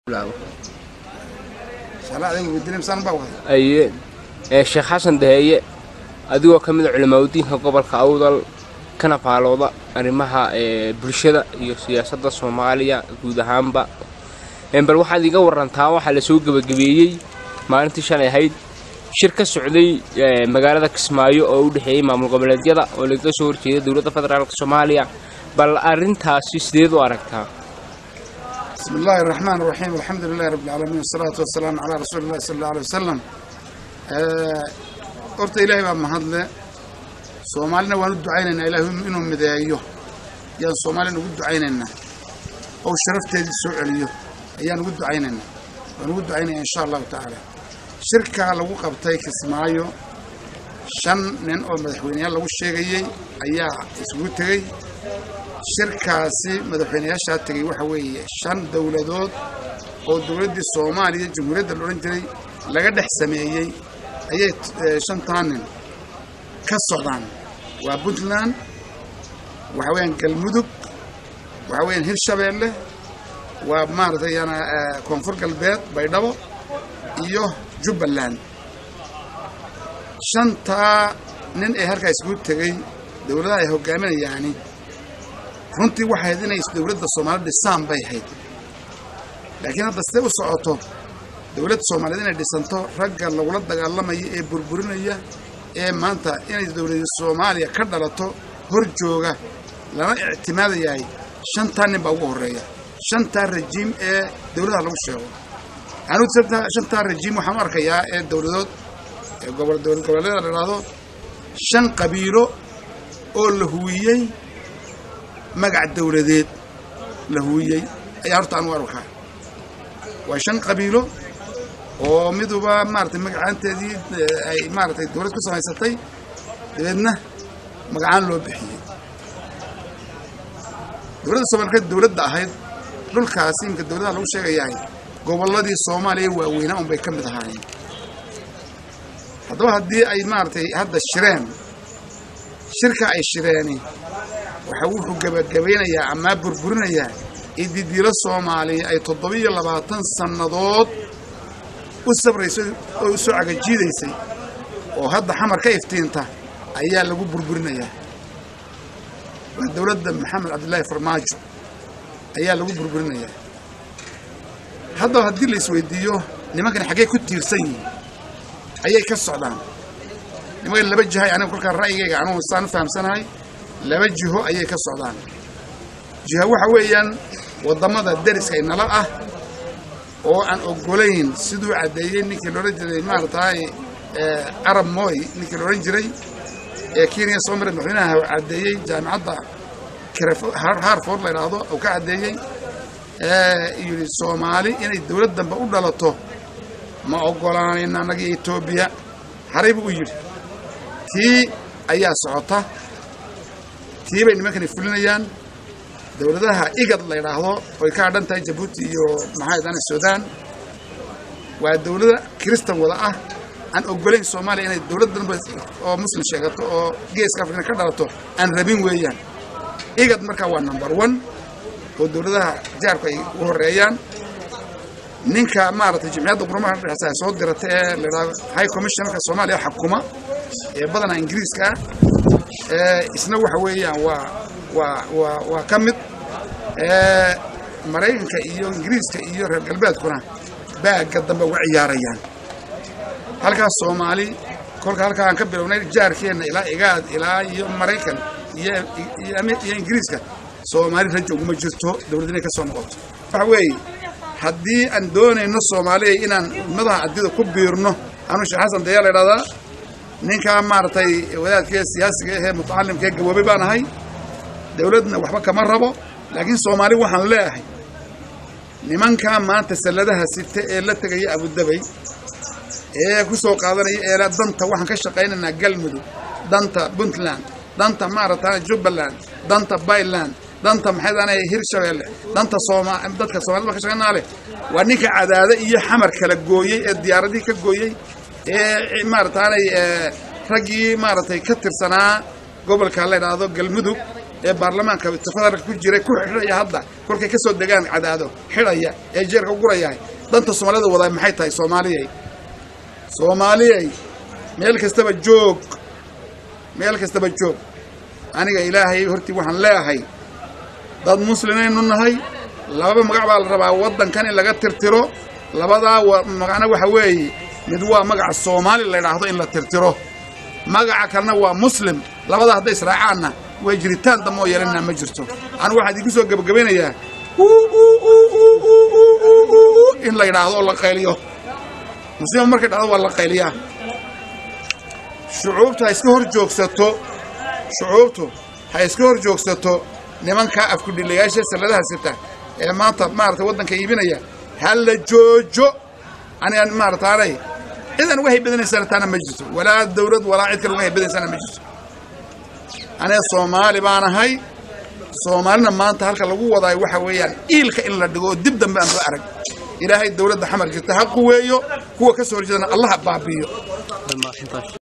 aye ee sheekh xasan daheeye adigoo ka mid a culimaadudiinka gobolka awdal kana faalooda arrimaha ee bulshada iyo siyaasadda soomaaliya guud ahaanba bal waxaad iga warantaa waxaa lasoo gebagabeeyey maalintii shalay ahayd shir ka socday magaalada kismaayo oo u dhexeeyey maamul goboleedyada oo lagaga soo horjeeda dowladda federaalk soomaaliya bal arrintaasi sideed u aragtaa بسم الله الرحمن الرحيم الحمد لله رب العالمين والصلاة والسلام على رسول الله صلى الله عليه وسلم horta ilaahay baa mahadle soomaalina waan u ducaynaynaa ilaahay inuu mideeyo ayaan soomaalina ugu ducaynaynaa oo sharafteedii soo celiyo ayaan ugu ducaynaynaa waan ugu ducaynaya insha allahu tacaala shirkaa lagu qabtay kismaayo shan nin oo madaxweyneyaal lagu sheegayey ayaa isugu tegey shirkaasi madaxweyneyaashaa tegey waxa weeye shan dowladood oo dowladdii soomaaliya jamhuuriyadda la odhan jiray laga dhex sameeyey ayay shantaa nin ka socdaan waa puntland waxa weeyaan galmudug waxa weeyaan hirshabeelle waa maaragtay yana koonfur galbeed baydhabo iyo jubbaland shantaa nin ee halkaa isugu tegey dowladaha ay hogaaminayaani runtii waxay ahayd inay dowladda soomaaliyed dhisaan bay ahayd laakiin hadda sidee u socoto dowladda soomaaliyeed inay dhisanto ragga lagula dagaalamaya ee burburinaya ee maanta inay dowladda soomaaliya ka dhalato hor jooga lana ictimaadayahay shantaa nin baa ugu horreeya shantaa rajiim ee dowladaha lagu sheego anugu shantaa rajiim waxaan u arkayaa ee dowladood ee gobol dowlad goboleeda la idhaahdo shan qabiilo oo la huwiyey magac dowladeed la huwiyey ayaa horta aan u arkaa waa shan qabiilo oo miduba maaratay magacaanteedii ay maaratay dowlad ku samaysatay dabeedna magacaan loo bixiyey dowladda soomaalikeed dowladda ahayd dhulkaasi imika dowladaha lagu sheegayahay gobolladii soomaaliya waaweynaa unbay ka mid ahaayeen haddaba haddii ay maaratay hadda shireen shirka ay shireeni waxa wuxuu gebagabaynayaa amaa burburinayaa ididiilo soomaaliya ay toddobiyo labaatan sannadood u sabraysay oo u soo cagajiidaysay oo hadda xamar ka iftiinta ayaa lagu burburinayaa waa dowladda maxamed cabdillaahi farmaajo ayaa lagu burburinayaa haddaba haddii la isweydiiyo nimankani xaggee ku tiirsan yihiin ayay ka socdaan nimankan laba jihay aniga kolkaa ra'yigayga anugu saan u fahamsanahay laba jiho ayay ka socdaan jiha waxa weeyaan waddamada deriska inala ah oo aan ogolayn siduu caddeeyey ninkii loodhan jiray maaragtay carab moy ninkii loodhan jiray ee kenya soo maray madaxweynaha caddeeyey jaamicadda harford la idhaahdo uu ka caddeeyey yidhi soomaali inay dowlad dambe u dhalato ma ogolaanayna annaga etoobiya haray buu u yidhi tii ayaa socota tii bay nimankani fulinayaan dowladaha igad la ydhaahdo oy ka hadhan tahay jabuuti iyo maxaydana suudaan waa dowlada kiristan wada ah aan ogolayn soomaaliya inay dowlad danba oo muslim sheegato oo geeska afrikana ka dhalato aan rabin weeyaan igad markaa waa number one oo dowladaha jaarku ay u horeeyaan ninka maaragtay jimciyadda qurumaha dhexeysa ay soo dirata ee la yidhahdo high commissionerka soomaaliya xakuma ee badanaa ingiriiska ah isna waxa weeyaan waa waa waa waa ka mid maraykanka iyo ingiriiska iyo reer galbeedkuna baagga dambe uga ciyaarayaan halkaas soomaali kolka halkaa aan ka bilownay jaarkeenna ilaa igaad ilaa iyo maraykan iyo iyo ingiriiska soomaali rajo uguma jirto dowlad inay ka soo noqoto waxa weeye haddii aan doonayno soomaaliya inaan ummadaha adida ku biirno anuu sheekh xasan dayaa la idhahdaa ninkaa maaragtay wadaadkee siyaasiga ahee mutacalimkaee gaboobay baan ahay dowladna waxba kama rabo laakiin soomaali waxaan leeahay nimankaa maanta salladaha sita ee la tegaya abudabay ee ku soo qaadanaya eela danta waxaan ka shaqaynaynaa galmudug danta puntland danta maaragta jubbaland danta bayland danta maxaydana hirshabeelle danta sooma dadka soomaalida baan ka shaqaynaa leh waa ninka cadaade iyo xamar kala gooyey ee diyaaradihii ka gooyey ee maarataanay raggii maaragtay ka tirsanaa gobolka la idhaahdo galmudug ee baarlamaanka federaalka ku jiray ku xidhaya hadda kolkay ka soo degaan cadaado xidhaya ee jeerka u gurayahay danta soomaalida wadaa maxay tahay soomaaliyay soomaaliyay meel kastaba joog meel kastaba joog aniga ilaahay hortii waxaan leeyahay dad muslimaynu nahay lababa magac baa la rabaa waddankan in laga tirtiro labadaa magacna waxa weeye mid waa magaca soomaali la ydhaahdo in la tirtiro magaca kalena waa muslim labadaa hadday israacaanna way jiritaan damoo yeelanaa ma jirto anigu waxaan idinku soo gebagabaynayaa in la yidhaahdo oo la qayliyo muslima markay dhacdo waa la qayliyaa shucuubtu ha iska hor joogsato shucuubtu ha iska hor joogsato nimankaa afkudhilayaasha salladaha sita ee maanta maarata waddanka iibinaya ha la joojo aniga maarataanay cidan uga haybadanaysana taana ma jirto walaa dawlad walaa cid kale uga haybadanaysana ma jirto aniga soomaali baan ahay soomaalina maanta halka lagu wadaayo waxa weeyaan iilka in la dhigo oo dib dambe aan loo arag ilaahay dawladda xamar jirta ha quweeyo kuwa ka soo horjeedana allaha baabi'iyo